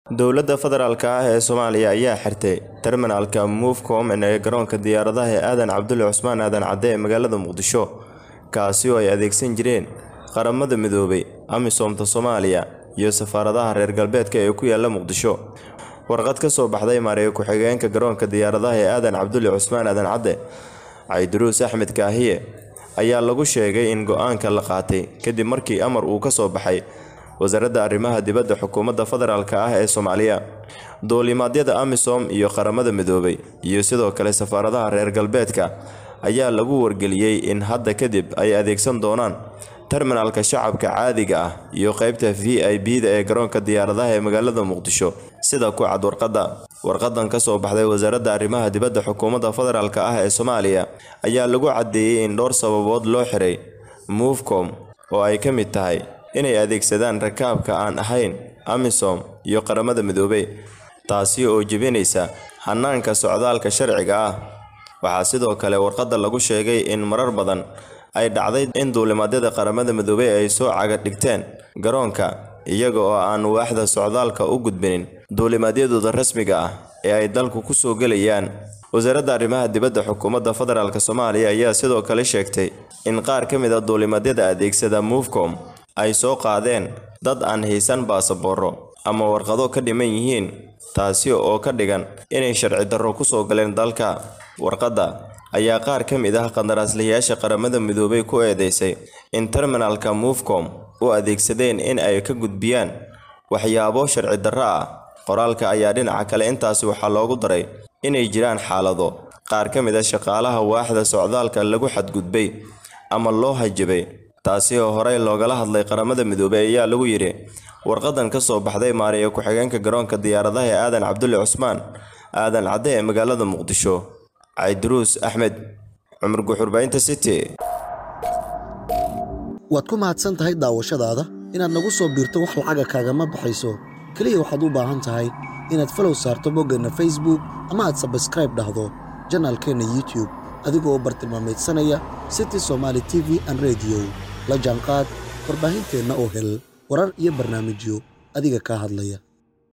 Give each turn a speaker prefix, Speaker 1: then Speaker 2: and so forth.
Speaker 1: dowladda federaalk ah ee soomaaliya ayaa xirtay terminalka movecom ee garoonka diyaaradaha ee aadan cabdulle cusmaan aadan cadde ee magaalada muqdisho kaasi oo ay adeegsan jireen qaramada midoobay amisoomta soomaaliya iyo safaaradaha reer galbeedka ee ku yaala muqdisho warqad ka soo baxday maariyo ku-xigeenka garoonka diyaaradaha ee aadan cabdulle cusmaan aadan cadde cayduruus axmed kaahiye ayaa lagu sheegay in go-aanka la qaatay kadib markii amar uu ka soo baxay wasaaradda arrimaha dibadda xukuumadda federaalk ah ee soomaaliya duulimaadyada amisom iyo qaramada midoobay iyo sidoo kale safaaradaha reer galbeedka ayaa lagu wargeliyey in hadda kadib ay adeegsan doonaan terminalka shacabka caadiga ah iyo qeybta v i b da ee garoonka diyaaradaha ee magaalada muqdisho sida ku cad warqadda warqadan ka soo baxday wasaaradda arrimaha dibadda xukuumadda federaalk ah ee soomaaliya ayaa lagu caddeeyey in dhowr sababood loo xiray movecom oo ay ka mid tahay inay adeegsadaan rakaabka aan ahayn amisom iyo qaramada midoobey taasi oo jebinaysa hanaanka socdaalka sharciga ah waxaa sidoo kale warqadda lagu sheegay in marar badan ay dhacday in duulimaadyada qaramada midoobey ay soo caga dhigteen garoonka iyaga oo aan waaxda socdaalka u gudbinin duulimaadyadooda rasmiga ah ee ay dalku ku soo gelayaan wasaaradda arrimaha dibadda xukuumadda federaalk soomaaliya ayaa sidoo kale sheegtay in qaar ka mid a duulimaadyada adeegsada movecom ay soo qaadeen dad aan haysan baasabooro ama warqado ka dhiman yihiin taasi oo ka dhigan inay sharci darro ku soo galeen dalka warqadda ayaa qaar ka mid ah qandaraaslayaasha qaramada midoobay ku eedeysay in terminalka movecom u adeegsadeen in ay ka gudbiyaan waxyaabo sharci darro ah qoraalka ayaa dhinaca kale intaasi waxaa loogu daray inay jiraan xaalado qaar ka mid a shaqaalaha waaxda socdaalka lagu xadgudbay ama loo hajabay taasi oo horey loogala hadlay qaramada midoobey ayaa lagu yidhi warqadan ka soo baxday maariyo ku-xigeenka garoonka diyaaradaha ee aadan cabdulle cusmaan aadan cadde ee magaalada muqdisho cayduruus axmed cumar guxurbaynta city
Speaker 2: waad ku mahadsan tahay daawashadaada inaad nagu soo biirto wax lacaga kaagama baxayso keliya waxaad u baahan tahay inaad falow saarto boggeenna facebook ama aad sabskraib dhahdo janaalkeenna youtube adigoo bartilmaameedsanaya city somaali t v an rediyo la jaanqaad warbaahinteenna oo hel warar iyo barnaamijyo adiga kaa hadlaya